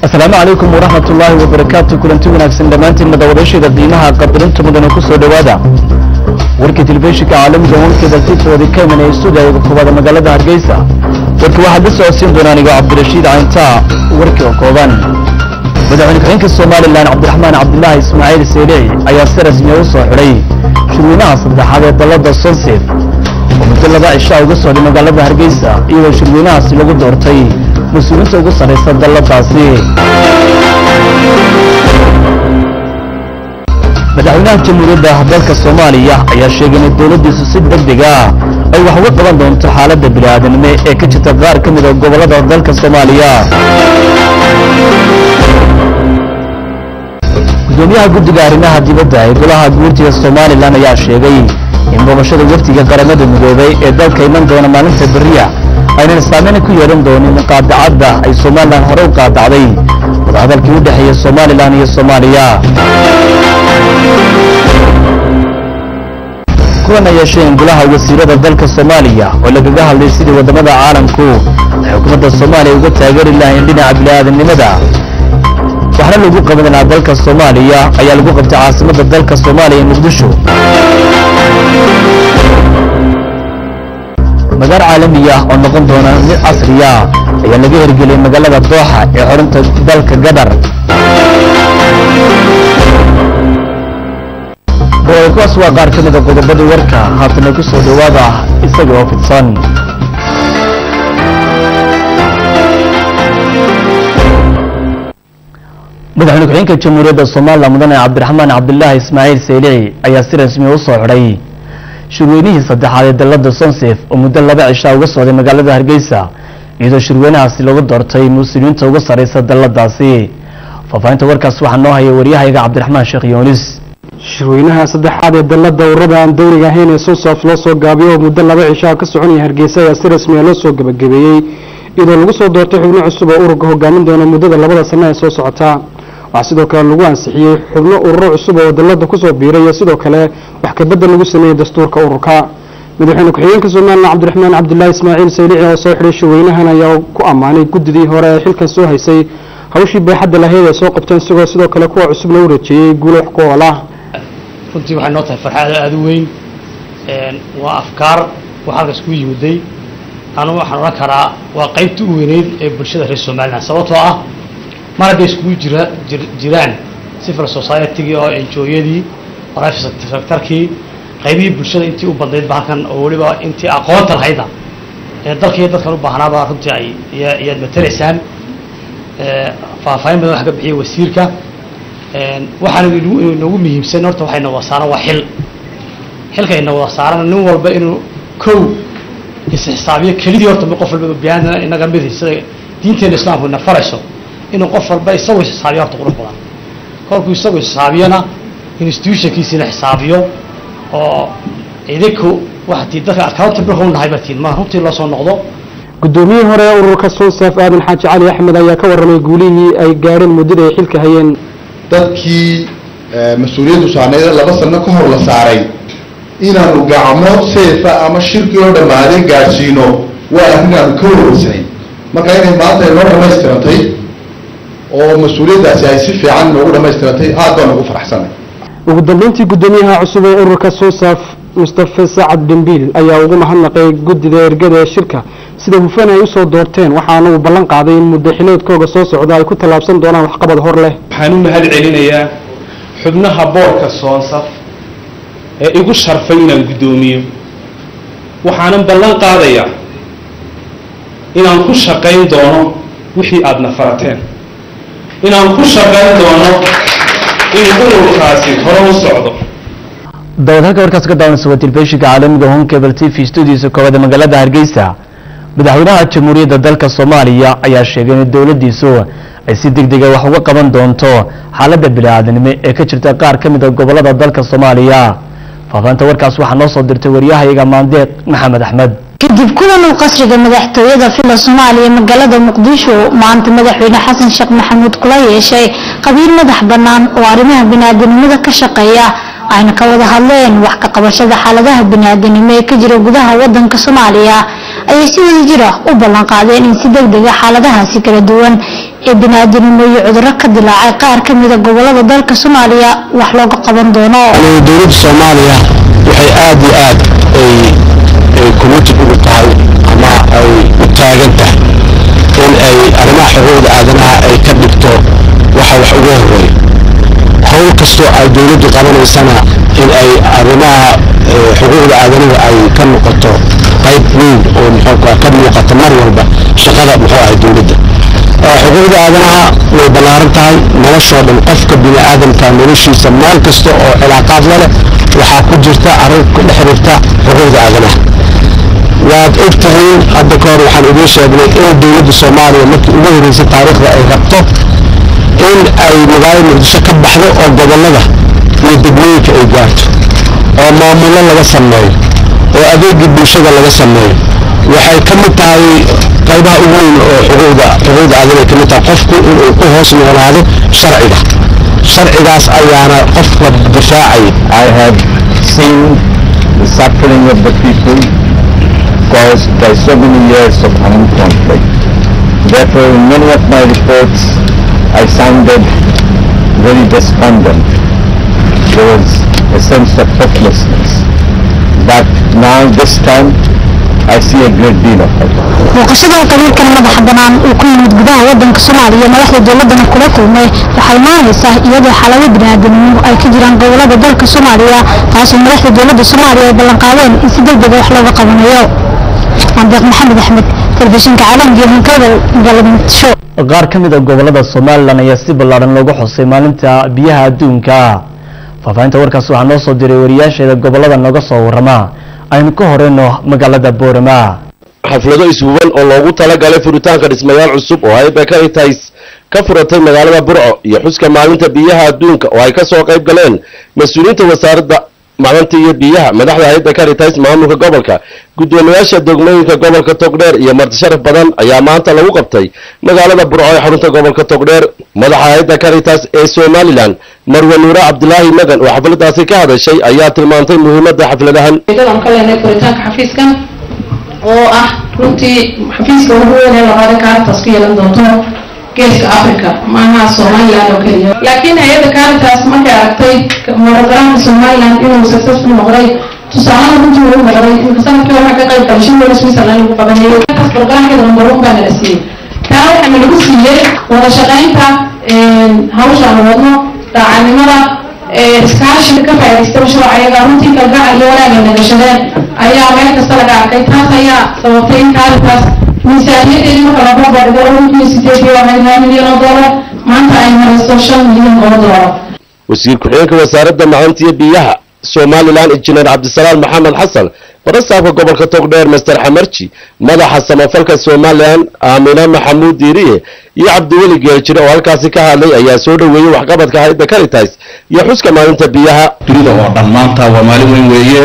asalaamu calaykum waraxmat ullaahi wabarakaatu kulanti wanaagsan dhammaantiin madawadashayda qiimaha qadarinta mudane ku soo dhowaada warkii telefishinka caalamiga wankeeda tifooda ka imanaya stuudiyaga koobaada magaalada hargeysa warka waxaad la socodsiin doonaa anigo cabdirashiid cayntaa warkii oo kooban madaxweyne ku-xigeenka somalilan cabdiraxmaan cabdulaahi ismaaciil seylici ayaa si rasmiya u soo xidhay shirweynaha saddexaad ee dalada sonsef oo muddo laba cishaa uga socday magaalada hargeysa iyadoo shirweynahaasi lagu doortay mas-uuliinta ugu sarraysa dalladaasi madaxweynaha jamhuuriyadda dalka soomaaliya ayaa sheegay in dowladdiisu si degdeg ah ay wax uga qaban doonto xaaladda bini'aadanimo ee ka jirta qaar ka mid a gobollada dalka soomaaliya gudoomiyaha guddiga arrimaha dibadda ee golaha guurtiga somalilan ayaa sheegay in boobashada wafdiga qaramada midoobay ee dalka iman doona maalinta beriya aynan saameyn ku yeehan doonin qaadacadda ay somalilan hore u qaadacday wadahadalkii u dhexeeya somalilan iyo soomaaliya kulan ay yeesheen golaha wasiirada dalka soomaaliya oo lagaga hadlay sidii waddamada caalamku ay xukuumadda soomaaliya uga taageeri lahayn dhinaca bini'aadanimada waxna lagu qaban lahaa dalka soomaaliya ayaa lagu qabtay caasimadda dalka soomaaliya ee muqdisho magaal caalami ah oo noqon doona mid casriya ayaa laga hirgeliyay magaalada dooxa ee xorunta dalka gadar kuwaas waa qaar ka mida qodobadii warka haatana ku soo dhowaada isaga oo fidsan madaxweyne ku-xigeenka jamhuuriyadda somalilan mudane cabdiraxmaan cabdulaahi ismaaciil seylici ayaa si rasmiya u soo xidhay shirweynihii saddexaad ee dalada sonsef oo muddo laba cishaa uga socday magaalada hargeysa iyadoo shirweynahaasi lagu doortay muslimiinta ugu sarraysa dalladaasi faahfaahinta warkaas waxaa noo haya waryahayaga cabdiraxmaan sheekh yoonis shirweynaha saddexaad ee dalada ururada aan dowliga ahayn ee sonsof loo soo gaabiyo oo muddo laba cishaa ka soconaya hargeysa ayaa si rasmiya loo soo gebagabeeyey iyadoo lagu soo doortay xubno cusub oo ururka hogaamin doona muddada labada sano ee soo socota waxaa sidoo kale lagu ansixiyey xubno ururo cusub oo dalada kusoo biiray iyo sidoo kale wax kabedel lagu sameeyey dastuurka ururka madaxweyne ku-xigeenka somalilan cabdiraxmaan cabdilaahi ismaaciil saylici oo soo xidhay shirweynahan ayaa ku ammaanay guddidii hore ee xilkan soo haysay hawshii baaxadda lahayd ay soo qabteen isagoo sidoo kale kuwa cusubna u rajeeyey guulo wax ku ool ah runtii waxay noo tahay farxad aada u weyn waa afkaar wax halkaas ku yimiday anu waxaan odhan karaa waa qaybta u weyneyd ee bulshada reer somalilan sababtoo ah mar hadday iskugu jira jiraan civil society-gii oo enjooyadii private sectorkii qaybihii bulshada intii u badnaydba halkan oo weliba intii aqoonta lahayda ee dalkaiyo dadkan u baahnaaba runtii ay iyaad matalaysaan faahfaahin badan wax ka bixiyay wasiirka waxaana inoogu muhiimsan horta waxayna wada saaran waa xil xilka ina wada saaran nin walba inuu kow isxisaabiyo kelidii horta qof walba biyaan inaga mid sida diinteena islaamku ina farayso inuu qof walba isagoo xisaabiyo horta qurux badan kolkuu isagoo xisaabiyana institutionkiisina xisaabiyo oo idinku waxatii dadka accountable u nahay batiin ma runtii loo soo noqdo guddoomiyihii hore ee ururka sonsaf aadan xaaji cali axmed ayaa ka warramay guulihii ay gaadheen muddada ay xilka hayeen dadkii mas-uuliyaddu saarneyd laba sano ka hor la saaray inaanu gacmo seefa ama shirkii oo dhammaaday gaadhsiino waa arrin aanu ka warwarsanay marka inay maanta inoo dhammaystirantay oo mas-uuliyaddaasi ay si fiican noogu dhammaystirantay aad baan ugu faraxsanay ugu dambeyntii guddoomiyaha cusub ee ururka sonsaf mustafe sacad dhembiil ayaa ugu mahadnaqay guddida ergada ee shirka sida hufan ay usoo doorteen waxaana uu ballan qaaday in muddo xileedkooga soo socda ay ku tallaabsan doonaan waxqabad hor leh waxaan u mahad celinayaa xubnaha boorka soonsaf ee igu sharfay inaan guddoomiyo waxaanan ballan qaadayaa inaan ku shaqayn doono wixii aadna farateen inaan ku shaqayn doono in ururkaasi hore u socdo dawad halka warkaas ka daawanaysa waa telefishinka caalamiga home cable t v studiisa koowaad magaalada hargeysa madaxweynaha jamhuuriyadda dalka soomaaliya ayaa sheegay in dowladdiisu ay si deg dega wax uga qaban doonto xaaladda bini'aadanimo ee ka jirta qaar ka mid a gobollada dalka soomaaliya faafahinta warkaas waxaa noo soo dirtay waryahayaga maandeeq maxamed axmed kadib kulan uu qasriga madaxtooyada fila soomaaliya magaalada muqdisho maanta madaxweyne xasan sheekh maxamuud kula yeeshay qabiil madax bannaan oo arrimaha biniaadanimada ka shaqeeya ayna ka wada hadleen wax ka qabashada xaaladaha biniaadanimo ee ka jira gudaha wadanka soomaaliya ayay si wada jira u ballan qaadeen in si deg dega xaaladahaasi kala duwan ee bini'aadanimo iyo cudurro ka dilaacay qaar ka mida gobolada dalka soomaaliya wax looga qaban doono dowladda soomaaliya waxay aad iyo aad ay ay committed ugu tahay ama ay u taagan tahay in ay arrimaha xuquuqda aadanaha ay ka dhigto waxa wax ugu horeeya howl kastoo ay dowladdu qabanaysana in ay arrimaha eh, xuquuqda aadanaha ay ka noqoto qayb weyn oo muxuu ka ka muuqata mar walba shaqada muxuu ahay dowladda Eh, xuquuqda aadanaha way ballaaran tahay noloshoo dhan qofka bini aadamka noloshiisa meel kasta oo cilaaqaad la leh waxaa ku jirta arrin ku dhex xiriirta xuquuqda aadanaha waad og tihiin hadda ka hor waxaan idiin sheegnay in dowladda soomaaliya markii ugu horeysay taariikhda ay rabto in ay magaalada muqdisho ka baxdo oo gobollada iyo degmooyinka ay gaarto oo maamullo laga sameeyo oo adeegii bulshada laga sameeyo waxay ka mid tahay qaybaha ugu weyn oo xuquuqda xuquuqda aadanaha ay ka mid tahay qofku inuu ku hoos noolaado sharciga sharcigaas ayaana qofka difaacaya I have seen the suffering of the people caused by so many years of armed conflict. Therefore, in many of my reports, I sounded very despondent. There was a sense of hopelessness. But now, this time, I see a great deal of hope. muuqashada qabiilkan madaxa banaan uu ku yimid gudaha wadanka soomaaliya madaxda dowladana kula kulmay waxay imaanaysaa iyadoo xaalado bini'aadanimo ay ka jiraan gobolada dalka soomaaliya taasoo madaxda dowladda soomaaliya ay ballanqaadeen in si degdega wax looga qabanayo andeeq maxamed axmed telefishinka caalamka hankada magaalada muqdisho qaar ka mid a gobolada somalilan ayaa si ballaaran loogu xusay maalinta biyaha adduunka faahfaahinta warkaas waxaa noo soo diray wariyaasheeda gobolada nooga soo warrama aynu ka horeyno magaalada boorama xaflado ishuban oo loogu talagalay furitaanka dhismayaal cusub oo hay Bakerytais ka furatay magaalada Burco iyo xuska maalinta biyaha adduunka oo ay ka soo qayb galeen mas'uuliyiinta wasaaradda macdanta iyo biyaha madaxda hay'adda Caritas maamulka gobolka gudoomiyaasha degmooyinka gobolka Togdheer iyo marti sharaf badan ayaa maanta lagu qabtay magaalada Burco ee xarunta gobolka Togdheer madaxa hay'adda Caritas ee Somaliland Marwe Nuura Cabdulaahi Magan oo xafladaasi ka hadashay ayaa tilmaantay muhiimadda xafladahan ujeedadaan ka leenahay furitaanka xafiiskan oo ah runtii xafiiska ugu weyn ee labaada caritas ku yeelan doonto geeska africa maaha somaliland oo keliya laakiin hay-adda caritas markay aragtay muradaraanka somaliland inuu successful noqday tusaalada runtii uu noqday imika sanadkii waxaa ka qayb galay shan weli switzerland lagu qabanayay caritas programkeeda number one baa nala siiyey taa waxaana lagu siiyey wada shaqaynta hawsha aan wadno daacadnimada iskaashiga ka faa'iidaysta mashruuca ayaga runtii kalgacal iyo wanaaga nagashadeen ayaa meel kasta laga arkay taas ayaa sababtay in caritas miisaaniyadeedii marka la barbardhigo runtii sideedii ahayd hal milyan oo doolar maanta ay marayso shan milyan oo doolar wasiir ku-xigeenka wasaaradda macdanta iyo biyaha somalilan injineer cabdisalaam maxamed xasan barastaafka gobolka togdheer master xamarji madaxa samafalka somalilan aamina maxamuud diiriye iyo cabdiweli geeljire oo halkaasi ka hadlay ayaa soo dhoweeyey waxqabadka hay'adda caritas iyo xuska maalinta biyaha dunida oo dhan maanta waa maalin weyn weeye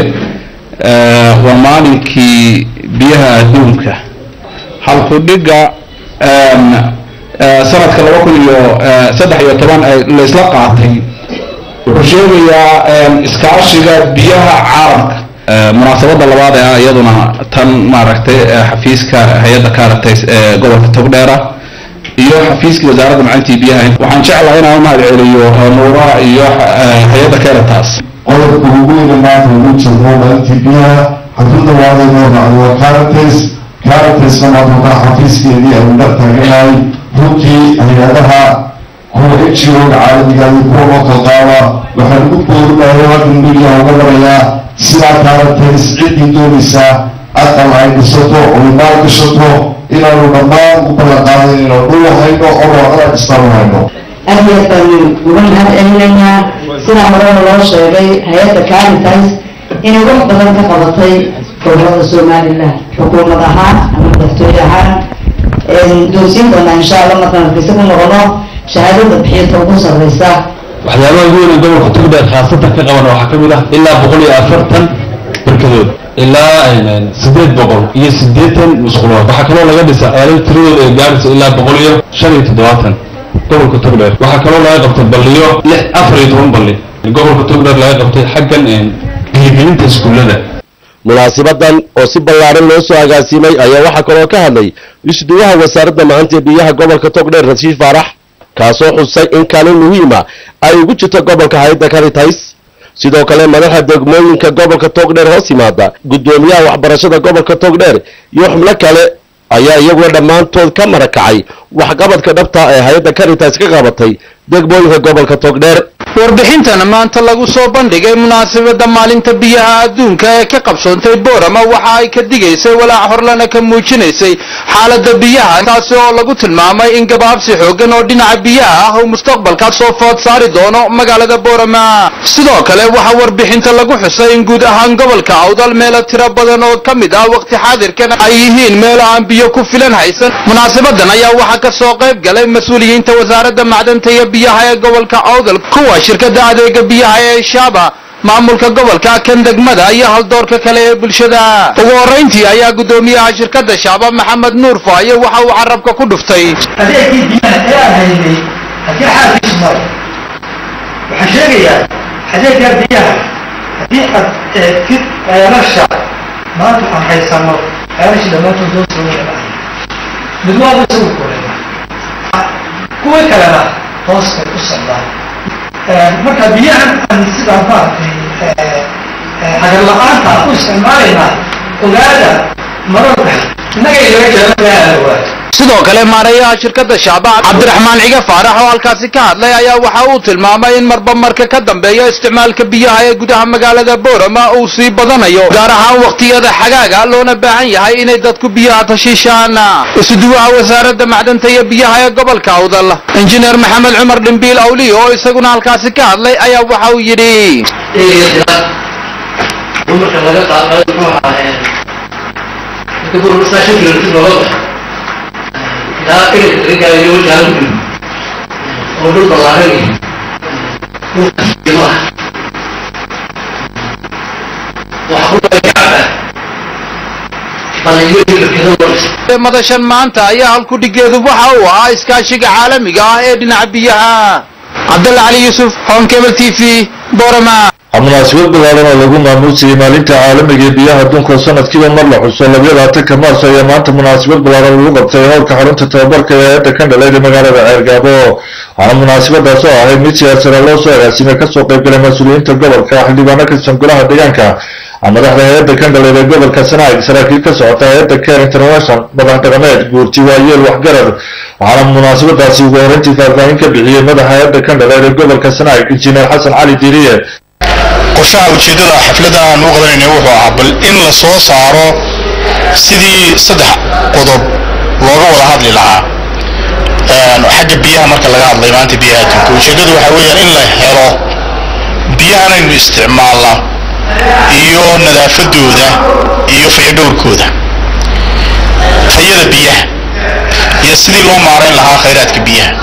Eh, waa maalinkii biyaha adduunka halkudhiga em, eh, sanadka laba kun iyo eh, saddex iyo toban ay la isla qaatay wuxuu sheegayaa em, iskaashiga biyaha caalamka Eh, munaasabada labaad ee ah iyaduna tan maaragtay eh, xafiiska hay-adda caritas ee gobolka togdheera iyo xafiiskii wasaaradda macalintii biyaha waxaan jeclahay inaan u mahad celiyo nuuraha iyo eh, hay-adda caritas qodobka ugu weyne maanta ugu jirno maalintii biyaha xafladda waadaynoo raacdo waa caritas caritasna maanta xafiiskeedii aynu dhex taaganahay runtii hay-adaha kuwa ngo-ga caalamiga iyo kuwa local qaaba waxaan ugu boorinahay halkan midiya uga marayaa sidaa caritas ciddii doonaysaa aqal ay dhisato oo maal gashato inaanu dhammaan u ballan qaadayn inaan dhul hayno oo warqada dhistaan hayno aad iyo aad baan uga mahad celinaynaa sidaa horena loo sheegay hay-adda caritas inay wax badan ka qabatay gobolada somaliland xukuumad ahaan ama madaxtooye ahaan doorsiin doonaa insha allah markaan hargeysa ku noqono shahaadada bixinta ugu sarreysa waxyaabaha ugu weyn ee gobolka togdheer khaasatan ka qaban waxaa ka mid ah ilaa boqol iyo afartan barkadood ilaa sideed boqol iyo siddeetan musqulood waxaa kaloo laga dhisa ceelal tiradooda ay gaarayso ilaa boqol iyo shan iyo toddobaatan gobolka togdheer waxaa kaloo laga qabtay balliyo lix afar iyo toban balli gobolka togdheer laga qabtay xaggan dhiirigelinta iskuullada munaasibadan oo si ballaaran loo soo agaasiimay ayaa waxaa kaloo ka hadlay isduwaha wasaaradda maanta ee biyaha gobolka togdheer rashiid faarax kaasoo xusay in kaalin muhiima ay ugu jirto gobolka hayadda caritas sidoo kale madaxa degmooyinka gobolka togdheer hoos yimaada guddoomiyaha waxbarashada gobolka togdheer iyo xubno kale ayaa iyaguna dhammaantood ka marakacay waxqabadka dhabta ee hay-adda caritas ka qabatay degmooyinka gobolka togdheer warbixintan maanta lagu soo bandhigay munaasabadda maalinta biyaha adduunka ee ka qabsoontay boorama waxa ay ka digaysay walaac horlana ka muujinaysay xaaladda biyaha taasi oo lagu tilmaamay in gabaabsi xoogan oo dhinaca biyaha ah uu mustaqbalka soo food saari doono magaalada boorama sidoo kale waxaa warbixinta lagu xusay in guud ahaan gobolka awdal meelo tiro badan oo ka mid ah waqti xaadirkan ay yihiin meelo aan biyo ku filan haysan munaasabadan ayaa waxaa ka soo qayb galay mas-uuliyiinta wasaaradda macdanta iyo biyaha ee gobolka awdal kuwa shirkadda adeega biyaha ee shaaba maamulka gobolka kan degmada iyo haldoorka kale ee bulshada ugu horrayntii ayaa guddoomiyaha shirkadda shaaba maxamed nuur faaye waxa uu carabka ku dhuftay adeegkii biyaha ee aan haynay haddii xaalkiisu maro waxaan sheegayaa adeeggaa biyaha haddii aad eegtid ceelasha maanta aan haysano ceelasha dhammaantood loo soo wada dhacay mid waaba isagu koreeya kuwa kalena hoos bay u socdaan marka biyahan aan sidaa maaragtay hagar la-aanta aan u isticmaalaynaa ogaada mararka innaga inaga jeclan waayo sidoo kale maareeyaha shirkadda shaaba cabdiraxmaan ciga faarax oo halkaasi ka hadlay ayaa waxa uu tilmaamay in marba marka ka dambeeya isticmaalka biyaha ee gudaha magaalada boorama uu sii badanayo gaar ahaan waqtiyada xagaaga loona baahan yahay inay dadku biyaha tashiishaan isuduwaha wasaaradda macdanta iyo biyaha ee gobolka awdal injineer maxamed cumar dhimbiil awliyo oo isaguna halkaasi ka hadlay ayaa waxa uu yidhi dumarka laga qaado muxuu ahaa marka burbursaa shan kilomitir looga baxo ilaa ilinka laga gaarayo wajaala ku dhimo oo dhul ballaaran yahay dhulkaas qiimo ah waxa ku dara kacaba balanyo shirkado waris madashan maanta ayaa halkudhigeedu waxa uu ahaa iskaashiga caalamiga ah ee dhinaca biyaha cabdalla cali yuusuf honkebel t v borama munaasabad ballaaran oo lagu maamuusayay maalinta caalamiga ee biyaha adduunka sanadkiiba mar la xuso labiyo labaatanka maarso ayaa maanta munaasabad ballaaran lagu qabtay howlka xarunta tababarka ee hay-adda ka dhaleed ee magaalada ceergaabo waxaana munaasabadaas oo ahayd mid siyaasada loo soo agaasimay kasoo qaybgalay mas-uuliyiinta gobolka xildhibaano ka tirsan golaha deegaanka madaxda hay-adda ka dhaleed ee gobolka sanaag saraakiil ka socota hay-adda care international madax dhaqameed guurti waayeel waxgarad waxaana munaasabadaasi ugu horreyntii faahfaahin ka bixiyey madaxa hay-adda ka dhaleed ee gobolka sanaag injineer xasan cali diiriye qorshaha ujeeddada xafladda aan u qabanayna wuxuu ahaa bal in la soo saaro sidii saddex qodob looga wada hadli lahaa xagga biyaha marka laga hadlay maanta biyaha adduunka ujeeddadu waxaa weeyaan in la helo biyahanaynu isticmaalna iyo nadaafadooda iyo fayadhowrkooda tayada biyaha iyo sidii loo maarayn lahaa khayraadka biyaha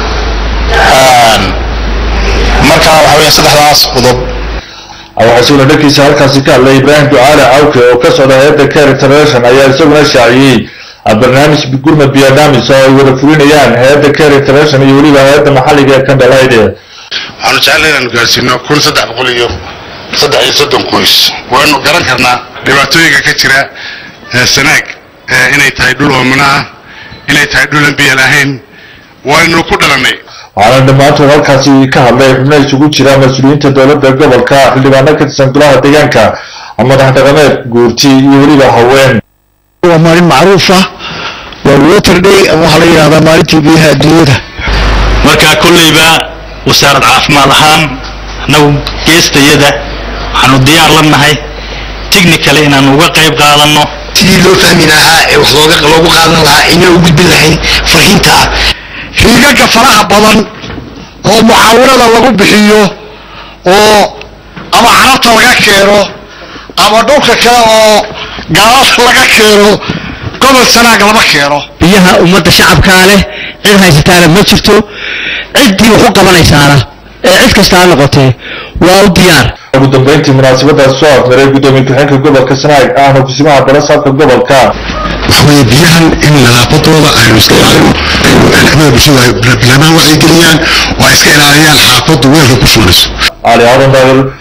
marka waxaa weeyaan saddexdaas qodob waxaa isaguna dhankiisa halkaasi ka hadlay ibraahim ducaale cawke oo ka socda hay-adda care international ayaa isaguna shaaciyey barnaamij gurma biadamis oo ay wada fulinayaan hay-adda care international iyo weliba hay-adda maxalliga ee kandhalayde waxaanu jeclay inaanu gaarsiino kun saddex boqol iyo saddex iyo soddon qoys waanu garan karnaa dhibaatooyinka ka jira sanaag inay tahay dhul oomana ah inay tahay dhulan biyo lahayn waynu ku dhalanay waxaana dhammaantood halkaasi ka hadlay xubno isugu jira mas-uuliyiinta dowladda gobolka xildhibaano ka tirsan golaha deegaanka madax dhaqameed guurti iyo weliba haween waa maalin macruuf ah waa water day ama waxaa la yidhahdaa maalintii biyaha adduunyada marka kolleyba wasaarad caafimaad ahaan annagu geestayada waxaanu diyaar la nahay technically inaanu uga qayb qaadanno sidii loo fahmi lahaa ee wax looga loogu qaadan lahaa inay u gudbin lahayn fariinta ah riigagga faraha badan oo mucaawanada lagu bixiyo oo ama carabta laga keeno ama dhulka kale oo gaalada laga keeno gobol sanaag lama keeno biyaha ummadda shacabkaa leh cid haysataana ma jirto ciddii wax u qabanaysaana ee cid kasta ha noqotee waa u diyaar ugu dambeyntii munaasabadaas soo afmaray guddoomiye ku-xigeenka gobolka sanaag ahna kusimaha balasaabka gobolka waxaweye biyahan in nadaafadooda aynu iska ilaalino xubnaha bulshada ay bilaabaan waxay geliyaan waa iska ilaaliyaan xaafaddu weelka ku shubanayso cali aadan daawil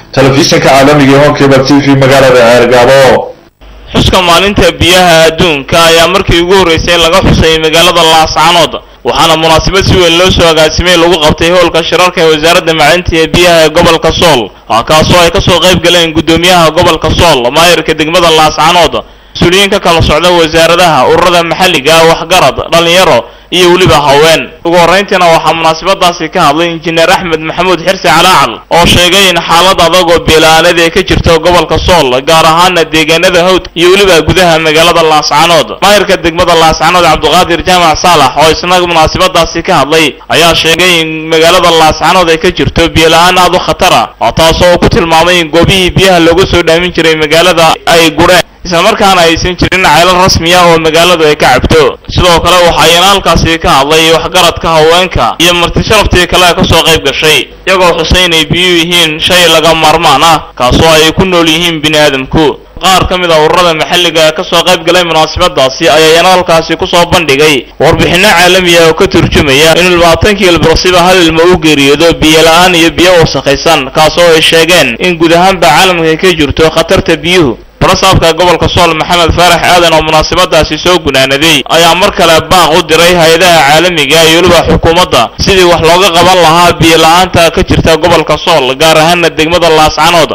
telefishinka caalamiga ee honkeba t v magaalada ceergaabo xuska maalinta biyaha adduunka ayaa markii ugu horreysay laga xusay magaalada laascanood waxaana munaasabad si weyn loo soo agaasimay lagu qabtay howlka shirarka ee wasaaradda macalinta ee biyaha ee gobolka sool kaasoo ay kasoo qayb galeen guddoomiyaha gobolka sool maayirka degmada laascanood mas-uuliyiin ka kala socda wasaaradaha ururada maxalliga waxgarad dhallinyaro iyo weliba haween ugu horrayntiina waxaa munaasabadaasi ka hadlay injineer axmed maxamuud xirsi calaacal oo sheegay in xaalad adag oo beela'aanada ay ka jirto gobolka sool gaar ahaana deegaanada hawd iyo weliba gudaha magaalada laascanood maayirka degmada laascanood cabdiqaadir jaamac saalax oo isna munaasabadaasi ka hadlay ayaa sheegay in magaalada laascanood ay ka jirto biyola-aan aad u khatara oo taasoo uu ku tilmaamay in goobihii biyaha looga soo dhaamin jiray magaalada ay gureen islamarkaana aysan jirin ceelal rasmiya oo magaaladu ay ka cabto sidoo kale waxaayana halkaasi ka hadlay waxgaradka haweenka iyo martisharaftii kale ka soo qayb gashay iyagoo xusay inay biyuu yihiin shay laga maarmaan ah kaasoo ay ku nool yihiin bini aadamku qaar ka mid a ururada maxalliga ee kasoo qayb galay munaasabadaasi ayaana halkaasi kusoo bandhigay warbixinno caalamiya oo ka turjumaya in labaatankii ilbarsiba hal ilmo u geeriyoodo biyo-la-aan iyo biyo wasakhaysan kaasoo ay sheegeen in guud ahaanba caalamka ka jirto khatarta biyuhu barasaabka gobolka sool maxamed faarax aadan oo munaasabadaasi soo gunaanaday ayaa mar kale baaq u diray hay-adaha caalamiga iyo weliba xukuumadda sidii wax looga qaban lahaa biyo-la-aanta ka jirta gobolka sool gaar ahaana degmada laascanood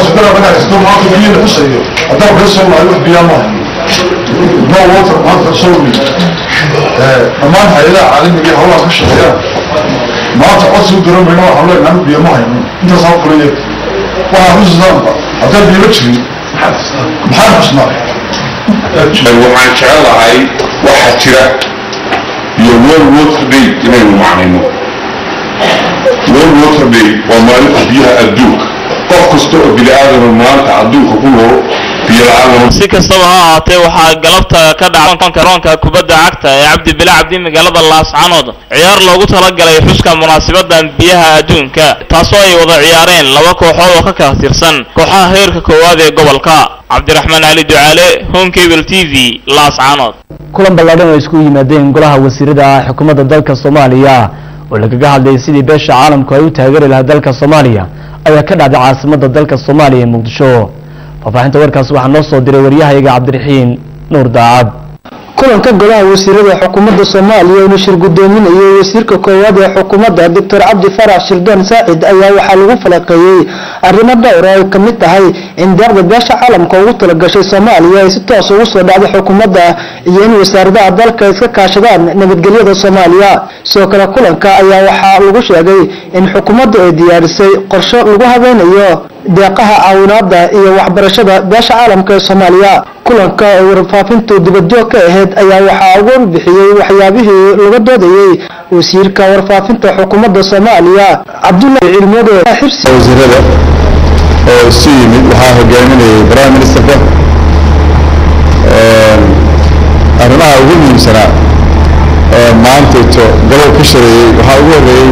dhammaan hay-adaha caalamiga ee hawlaha ka shaqeeya maanta codsi u diran mayno waxaan leenahay anu biyo ma hayno intaasaan fuliye waxaa xusuusaanba haddaan biyo ma jirin maxaan xusnaa waxaan jecelahay waxaa jira iyo world water day inaynu macnayno world water day waa maalinta biyaha adduunka qof kasta oo bini aadama maanta adduunka ku nool biyo la-aan si kastaba ha ahaatee waxaa galabta ka dhacay garoonka kubadda cagta ee cabdi bile cabdi magaalada laascanood ciyaar loogu talagalay xuska munaasabadan biyaha adduunka taasoo ay wada ciyaareen laba kooxood oo ka kala tirsan kooxaha heerka koowaad ee gobolka cabdiraxmaan cali ducaale home cable t v laascanood kulan ballaadhan oo isku yimaadeen golaha wasiirada xukuumadda dalka soomaaliya oo lagaga hadlayay sidii beesha caalamku ay u taageeri lahaa dalka soomaaliya ayaa ka dhacday caasimadda dalka soomaaliya ee muqdisho faahfaahinta warkaas waxaa noo soo diray waryahayaga cabdiraxiin nuur daacad kulanka golaha wasiirada xukuumadda soomaaliya uu shir gudoominayay wasiirka koowaad ee xukuumadda doctor cabdi farax shirdoon saacid ayaa waxaa lagu falaqeeyey arrimo dhowr oo ay ka mid tahay in deeqda beesha caalamka ugu talagashay soomaaliya ay si toos ugu soo dhacday xukuumadda iyo in wasaaradaha dalka iska kaashadaan nabadgelyada soomaaliya sidoo kale kulanka ayaa waxaa lagu sheegay in xukuumaddu ay diyaarisay qorshe lagu habeynayo deeqaha caawinaada iyo waxbarashada beesha caalamka ee soomaaliya kulanka oo warfaafintu dibadjoog ka ahayd ayaa waxaa ugu warbixiyey waxyaabihii laga doodayey wasiirka warfaafinta xukuumadda soomaaliya cabdullahi cilmode xirsi wasiirada oo isu yimid waxaa hogaaminayay prime ministerka arrimaha ugu muhiimsanaa ee maantayto gobol ka shareeyey waxaa ugu horreeyey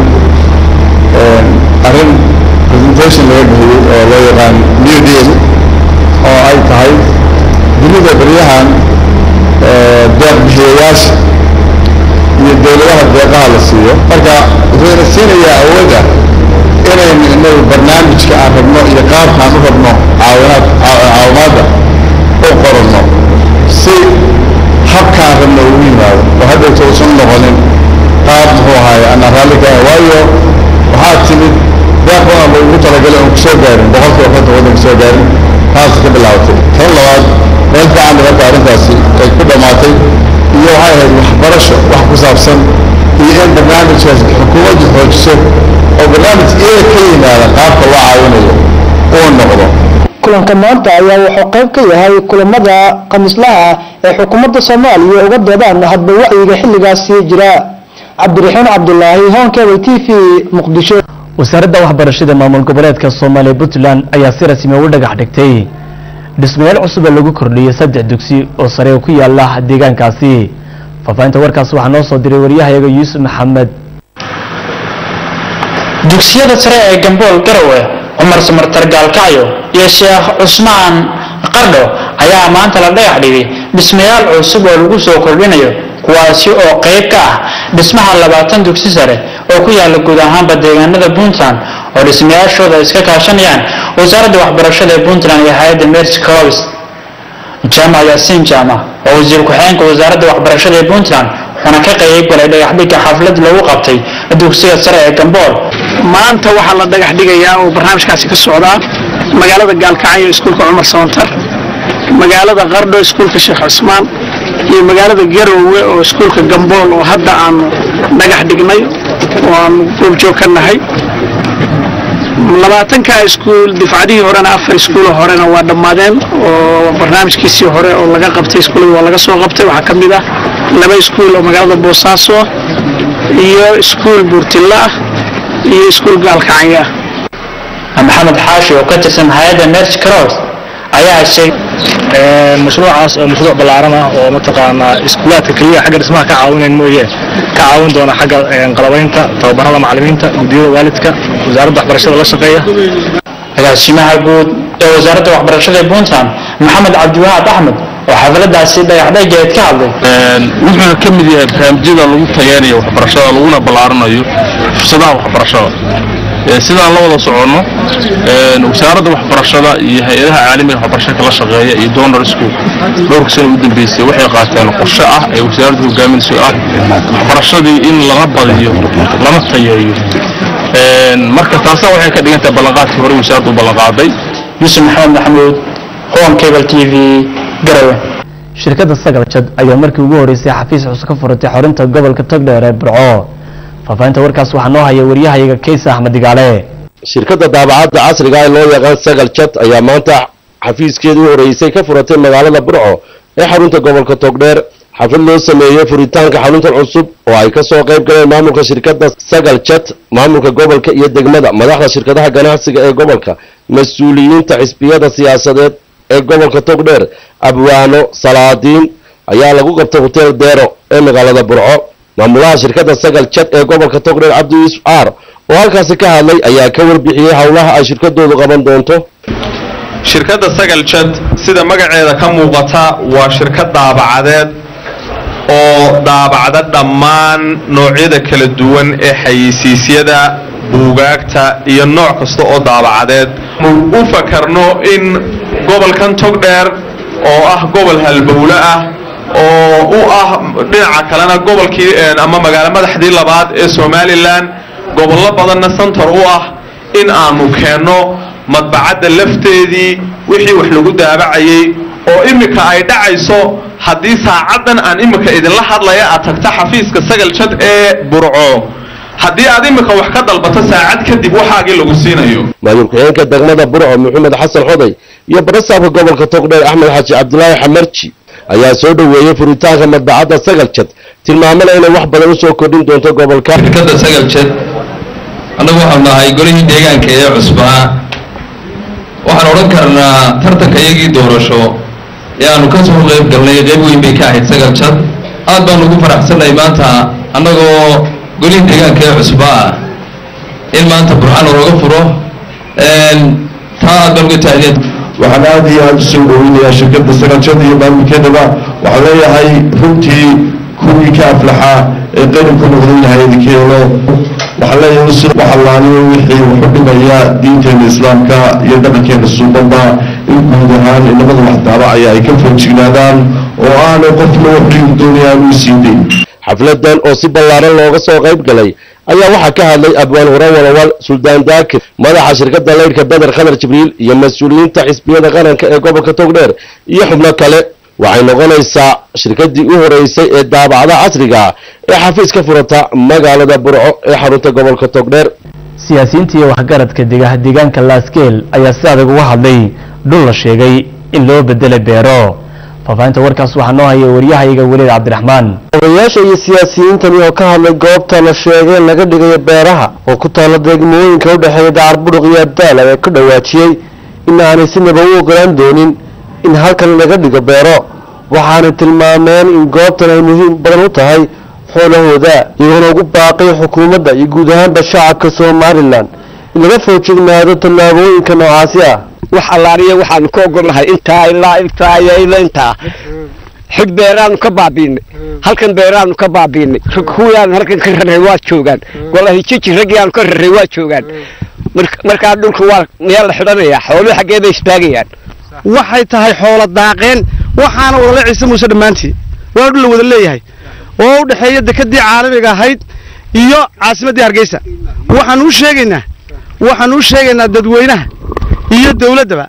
arrin presentation laga bixiyey oo loo yaqaan new deal oo ay tahay dunida beryahan deeq bixiyayaasha iyo dowladaha deeqaha la siiyo marka wuxuuna siinayaa awoodda inaynu inagu barnaamijka aan rabno iyo qaabkaan u rabno caawinaad caawimaadda u qoranno si habkaan rabno ugu yimaado oo haddayto usan noqonin qaab muxuu ahaaye ana raalli ka ah waayo waxaa timid deeq badan ba ugu talagalay oon kusoo gaarin boqolkiiba konton waddanka soo gaarin taas ka bilaabatay tan labaad meel fiican marka arrintaasi ay ku dhammaatay iyo waxay ahayd waxbarasho wax ku saabsan iyo in barnaamijkaas xukuumaddu xoojiso oo barnaamij iyaga ka yimaada qaabka loo caawinayo uu noqdo kulanka maanta ayaa wuxuu qayb ka yahay kulamada khamiislaha ee xukuumadda soomaaliya uga doodaan hadba wacyiga xilligaasi jira cabdiraxiin cabdulaahi honkebel t v muqdisho wasaaradda waxbarashada maamul goboleedka soomaaliya puntland ayaa si rasmi u dhagax dhigtay dhismayaal cusub ee lagu kordhiyey saddex dugsi oo sare oo ku yaala deegaankaasi faahfaahinta warkaas waxaa noo soo diray waryahayaga yuusuf maxamed dugsiyada sare ee gambool garowe cumar samartar gaalkacyo iyo sheekh cusmaan qardho ayaa maanta la dhagax dhigay dhismayaal cusub oo lagu soo kordhinayo kuwaasi oo qayb ka ah dhismaha labaatan dugsi sare oo ku yaala guud ahaanba deegaanada puntland oo dhismayaashooda iska kaashanayaan wasaaradda waxbarashada ee puntland iyo hay-adda mercy corps jaamac yaasiin jaamac oo wasiir ku-xigeenka wasaaradda waxbarashada ee puntland wuxuuna ka qayb galay dhagaxdhigga xaflad lagu qabtay dugsiga sare ee gambool maanta waxaa la dhagax dhigayaa oo barnaamijkaasi ka socdaa magaalada gaalkacyo iskuulka cumar samantar magaalada qardho iskuulka sheekh cusmaan iyo magaalada garowe oo iskuulka gambool oo hadda aanu dhagax dhignay oo aanu goobjoog ka nahay labaatanka iskuul difcadihii horena afar iskuulo horena waa dhammaadeen oo barnaamijkiisii hore oo laga qabtay iskuullada waa laga soo qabtay waxaa ka mid ah laba iskuul oo magaalada boosaaso iyo iskuul buurtilla ah iyo iskuul gaalkacyo ah maxamed xaashi oo ka tirsan hay-adda mercy cross ayaa sheegay mashruucaas oo mashruuc ballaaran ah oo mataqaanaa iskuulaadka keliya xagga dhismaha ka caawinayn mooye ka caawin doona xagga qalabaynta tababarada macallimiinta guddiyada waalidka wasaaradda waxbarashada la shaqeeya agaasimaha guud ee wasaaradda waxbarashada ee puntland maxamed cabdiwahaab axmed oo xafladaasi dhagaxdhegeed ka hadlay wuxuuna ka mid yahay barnaamijyada lagu tayeenayo waxbarashada laguna ballaarinayo fursadaha waxbarashada sidaan la wada soconno wasaaradda waxbarashada iyo hay-adaha caalamiga waxbarashada kala shaqeeya iyo donor school dhowrka sana u dambeysay waxay qaateen qorshe ah ee wasaaraddu hogaaminayso ah waxbarashadii in laga badiyo lana tayeeyo marka taasa waxay ka dhigan tahay ballanqaadkii hore wasaaraddu u ballanqaaday yuusuf maxamed maxamuud home cable t v garawe shirkadda sagalcad ayaa markii ugu horeysay xafiis cusub ka furatay xorinta gobolka togdheer ee burco faafahinta warkaas waxaa noo haya waryahayaga keysa axmed digaale shirkadda daabacadda casriga ee loo yaqaan sagal jad ayaa maanta xafiiskeeda u horeysay ka furatay magaalada burco ee xarunta gobolka togdheer xaflad loo sameeyey furitaanka xaruntan cusub oo ay ka soo qayb galeen maamulka shirkadda sagal jad maamulka gobolka iyo degmada madaxda shirkadaha ganacsiga ee gobolka mas-uuliyiinta xisbiyada siyaasadeed ee gobolka togdheer abwaano salaadiin ayaa lagu qabtay hotel deero ee magaalada burco maamulaha shirkadda sagal jad ee gobolka togdheer cabdi yuusuf aar oo halkaasi ka hadlay ayaa ka warbixiyey howlaha ay shirkadoodu qaban doonto shirkadda sagal jad sida magaceeda ka muuqata waa shirkad daabacadeed oo daabacda dhammaan noocyada kala duwan ee xayeysiisyada buugaagta iyo nooc kasta oo daabacadeed u fakarno in gobolkan togdheer oo ah gobol halbowle ah oo u ah dhinaca kalena gobolkii ama magaalo madaxdii labaad ee somalilan gobollo badanna santar u ah in aanu keenno madbacadda lafteedii wixii wax lagu daabacayey oo iminka ay dhacayso haddii saacaddan aan iminka idinla hadlaya aad tagta xafiiska sagal jad ee burco haddii aad iminka wax ka dalbato saacad kadib waxaagii lagu siinayo maamul ku-xigeenka degmada burco maxamed xasan xoday iyo barasaabka gobolka togdheer axmed xaaji cabdilaahi xamarji ayaa soo dhoweeyey furitaanka madbacadda sagal jad tilmaamana inay wax badan u soo kordhin doonto gobolka shirkadda sagal jad annagu waxaanu nahay golihii deegaanka ee cusbaa waxaan odhan karnaa tartanka iyagii doorasho ee aanu ka soo qayb galnay qayb weyn bay ka ahayd sagal jad aad baanu ugu faraxsannahay maanta annagoo golihii deegaanka ee cusbaa ah in maanta burxaan looga furo taa aad baan uga tahniyad waxaan aad iyo aad usoo dhoweynayaa shirkadda sagalshada iyo maamulkeedaba waxaan leeyahay runtii kuwii ka aflaxaa ee qaranku noqday lahay idinka yeelo waxaan leeyahay si waxalaaniyo wixii wuxu dhimaya diinteena islaamka iyo dhaqankeena suubanba in guud ahaan inamada wax daabacaya ay ka foojignaadaan oo aanay qofna waxrigu doonayaan uu sii dayn xafladan oo si ballaaran looga soo qayb galay ayaa waxaa ka hadlay abwaan hore walawal suldaan daakir madaxa shirkadda leydhka beder khadar jibriil iyo mas-uuliyiinta xisbiyada qaranka ee gobolka togdheer iyo xubno kale waxay noqonaysaa shirkaddii u horeysay ee daabacda casriga ee xafiis ka furata magaalada burco ee xarunta gobolka togdheer siyaasiyiinta iyo waxgaradka dega deegaanka laaskeel ayaa si adag uga hadlay dhul la sheegay in loo bedelay beero faafahinta warkaas waxaa noo haya waryahayaga weliid cabdiraxmaan odayaasha iyo siyaasiyiintani oo ka hadlay goobta la sheegay in laga dhigayo beeraha oo ku taalla degmooyinka u dhexeeya dacar budhuq iyo abdaal ayaa ka dhawaajiyey in aanay sinaba u ogolaan doonin in halkan laga dhigo beero waxaanay tilmaameen in goobtan ay muhiim badan u tahay xoolahooda iyagoona ugu baaqay xukuumadda iyo guud ahaanba shacabka somalilan in laga foojignaado tallaabooyinka noocaasi ah wax allaaniya waxaanu ka ogolnahay intaa ilaa intaa iyo ilaa intaa xig beeraanu ka baabiinay halkan beeraanu ka baabiinay kuwiyaan halkan ka raray waa joogaan walahi jiji raggii aanu ka raray waa joogaan markaa dhulka waa meel la xidhanaya xooluhu xaggee bay istaagayaan waxay tahay xoolo daaqeen waxaana wadala ciise muuse dhammaantii waa dhul la wada leeyahay oo u dhexeeya dekadii caalamiga ahayd iyo caasimaddii hargeysa waxaanu u sheegaynaa waxaanu u sheegaynaa dadweynaha iyo dawladdaba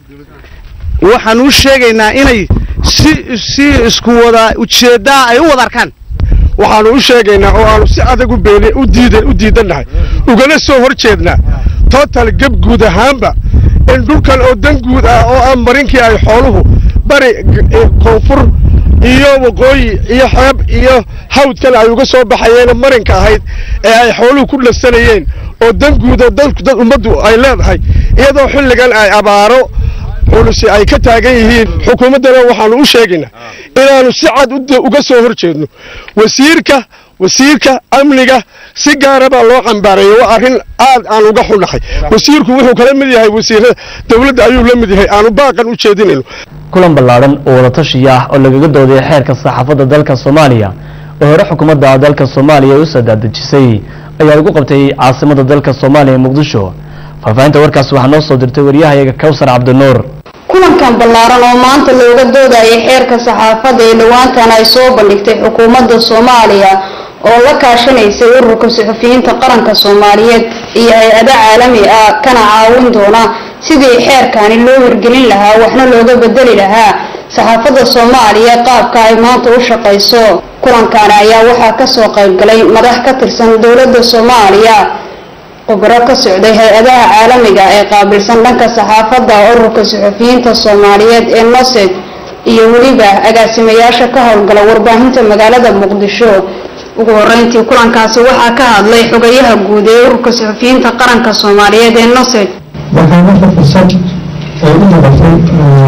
waxaanu u sheegaynaa inay si si isku wada ujeeddaa ay u wada arkaan waxaanu u sheegaynaa oo aanu si adag u been u diidan u diidannahay ugana soo hor jeednaa total geb guud ahaanba in dhulkan oo dan guud ah oo ah marinkii ay xooluhu bari koonfur iyo waqooyi iyo xeeb iyo hawdkan ay uga soo baxayeen marinka ahayd ee ay xooluhu ku dhasanayeen oo dan guud oo dad dad ummaddu ay leedahay iyadoo xilligan ay abaaro culusi ay ka taagan yihiin xukuumaddana waxaanu u sheegaynaa inaanu si cad uga soo hor jeedno wasiirka wasiirka amniga si gaara baa loo cambaareeyey waa arrin aad aan uga xunnahay wasiirku wuxuu kala mid yahay wasiirada dawladda ayuu la mid yahay aanu baaqan u jeedinayno kulan ballaadhan oo wadatashiya ah oo lagaga dooday xeerka saxaafadda dalka soomaaliya oo hore xukuumadda dalka soomaaliya u sadaadejisay ayaa lagu qabtay caasimada dalka soomaaliya muqdisho faahfaahinta warkaas waxaa noo soo dirtay waryahayaga kawsar cabdinuur kulankan ballaaran oo maanta looga doodayay xeerka saxaafadda ee dhowaantan ay soo bandhigtay xukuumadda soomaaliya oo la kaashanaysay ururka suxufiyiinta qaranka soomaaliyeed iyo hay-ado caalami ah kana caawin doona sidii xeerkani loo hirgelin lahaa waxna looga bedeli lahaa saxaafadda soomaaliya qaabka ay maanta u shaqayso kulankaani ayaa waxaa kasoo qaybgalay madax ka tirsan dowladda soomaaliya khubro ka socday hay-adaha caalamiga ee qaabilsan dhanka saxaafadda ururka suxufiyiinta soomaaliyeed ee nosed iyo weliba agaasimayaasha ka howlgala warbaahinta magaalada muqdisho ugu horeyntii kulankaasi waxaa ka hadlay xogayaha guud ee ururka suxufiyiinta qaranka soomaaliyeed ee nosed waxaa marka fursad ay u noqotay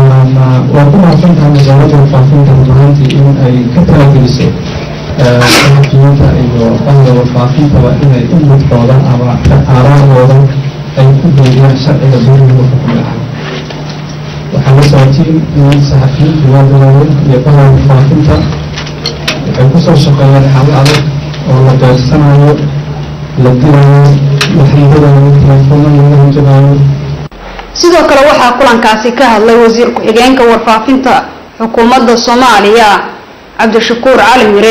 waa ku mahadsantahay wasaaradda warfaafinta rumaantii in ay ka talagelisay saxafiyiinta iyo bahda warfaafintaba inay u mudkooda ama aaraahooda ay ku geeyaan sharciga dowladda xukmi ah waxaa la socotiin in saxafiyiintu waadawaaweyn iyo bahda warfaafinta waxay kusoo shaqeeyeen xal adag oo la beersanayo la dilayo la xidhiidhanayo telefoonada la hanjabaayo sidoo kale waxaa kulankaasi ka hadlay wasiir ku-xigeenka warfaafinta xukuumadda soomaaliya cabdishakuur cali mire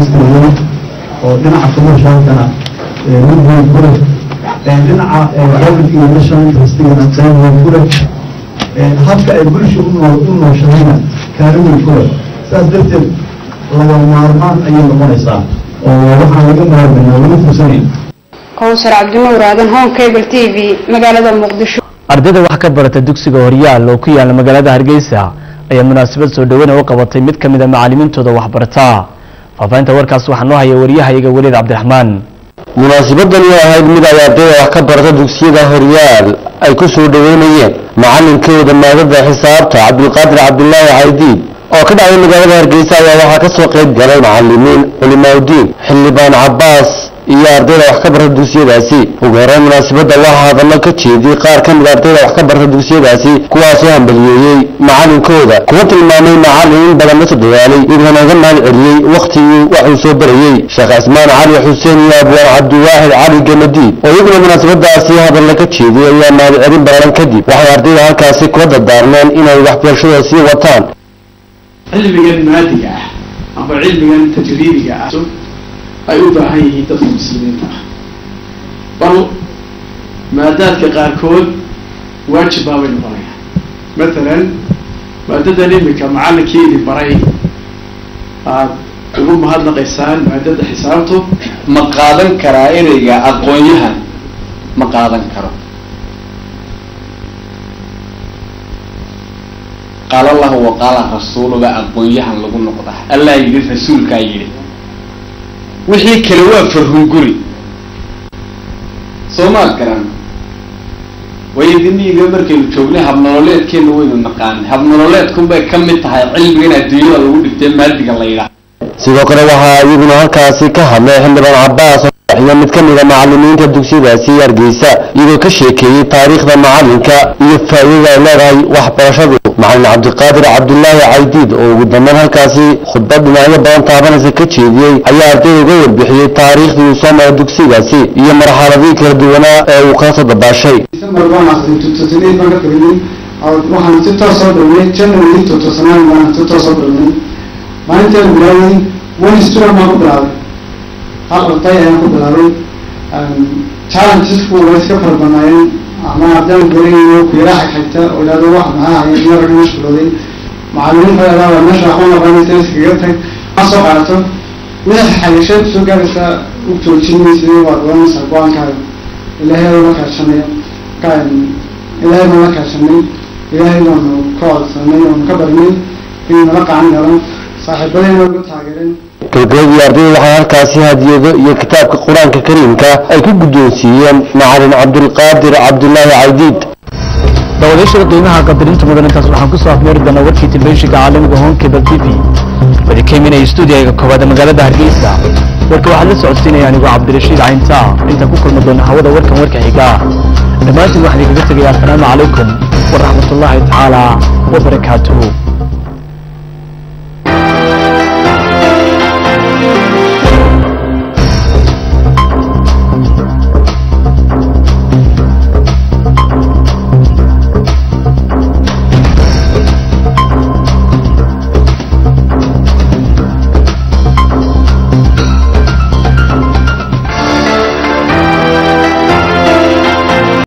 oo dhinaca commercialkana mid weyn ku leh dhinaca public iyo national interestigana qayb weyn ku leh habka ay bulsha u nooshahayna kaalin weyn ku leh saas darteed laga maarmaan ayay noqonaysaa oo waxaan laga maarmaynaa laga fursanayn kowsar cabdinuur aadan home cable t v magaalada muqdisho ardayda wax ka barata dugsiga horyaal oo ku yaala magaalada hargeysa ayaa munaasabad soo dhaweyna u qabatay mid ka mid a macalimiintooda waxbarata faahfaahinta warkaas waxaa noo haya waryahayaga weliid cabdiraxmaan munaasabadani oo ahayd mid ay ardayda wax ka barata dugsiyada horyaal ay ku soo dhoweynayeen macalinkooda maadada xisaabta cabdulqaadir cabdulaahi caydiid oo ka dhacday magaalada hargeysa ayaa waxaa ka soo qayb galay macalimiin culimaaudiin xildhibaan cabbaas iyo ardayda wax ka barta dugsiyadaasi ugu horeyn munaasabadda waxaa hadallo ka jeediyey qaar ka mid ardayda wax ka barta dugsiyadaasi kuwaasoo hambaliyeeyey macalinkooda kuwa tilmaamay macalin in badan la soo dadaalay iyagoona uga mahad celiyey wakhtigii wax uu soo barayey sheekh cismaan cali xuseen iyo abwaan cabdiwaahid cali gamadiid oo iyaguna munaasabadaasi hadalla ka jeediyey ayaa mahad celin ballaaran kadib waxay ardayda halkaasi kula dardaarmeen inay waxbarashadooda sii wataan cilmigan maadiga ah amba cilmigan tajriibiga ah ay u baahan yihiin dadka muslimiinta ah bal maadaadka qaarkood waajib baabay noqonayaan matalan maadadan imika macallinkii idin baray aada ugu mahadnaqaysaan maadada xisaabtu ma qaadan karaa ereyga aqoon-yahan ma qaadan karo qaala allahu wa qaala rasuuluba aqoon-yahan lagu noqda allah yidhi rasuulkaa yidhi wixii kale waa farhunguri soo maad garan waayo diniga markaynu joognay habnololeedkeena waynu naqaanay habnololeedkunbay ka mid tahay cilmigan adduunyada lagu dhigtay maadiga la yidhaah sidoo kale waxaa iyaguna halkaasi ka hadlay xildhibaan cabbaas iyo mid ka mida macalimiinta dugsiyadaasi hargeysa iyagoo ka sheekeeyey taariikhda macalinka iyo faa'iidada ay leedahay waxbarashadu macalin cabdiqaadir cabdulaahi caydiid oo ugu dambeyn halkaasi khudbad dhinacyo badan taabanaysa ka jeediyey ayaa ardayda uga warbixiyey taariikhdii uu soo maray dugsigaasi iyo marxaladii kala duwanaa ee uu kala soo dabaashay December baan aqrin tutasineed baan ka firinay waxaan si toos soo dhawnay January tutusanaan baan si toos soo dhawnay maalintii aan bilaaway one student baan ku bilaabay hal arday ayaan ku bilaabay challengesku way iska fara badnaayeen ama haddaan garanayo kuyara xigxigta oo idhahdo wax maxaa ahay marka mashquulooday macallimiinta ayaa meesha waxba noqonaysa iskaga tag ma soo qaadato wixii xagasheed soo gaaraysa u joojin maysa waad oranaysaa go-aankaaga ilaahay la kaashanay ilaahay baan la kaashanay ilaahay baanu ka codsanay oonu ka barinay inuu nala qacan galan saaxiibadayna uga taageereen gabagabadii ardayda waxaa halkaasi hadiyado iyo kitaabka qur-aanka kariimka ay ku guddoonsiiyeen macalin cabdulqaadir cabdulaahi caydiid daawadayaashada qiimaha qadarinta mudan intaas waxaan kusoo afmeeri doonaa warkii telefishinka caalamiga honkebel t v wadi ka iminaya stuudiyaga koowaad ee magaalada hargeysa warka waxaad la socodsiinaya anigoo cabdirashiid cayntaa intaan ku kulmi doona hawada warkan warka xiga dhammaantiin waxaan idinkaga tegaya assalaamu calaykum waraxmatullaahi tacaala wabarakaatuhu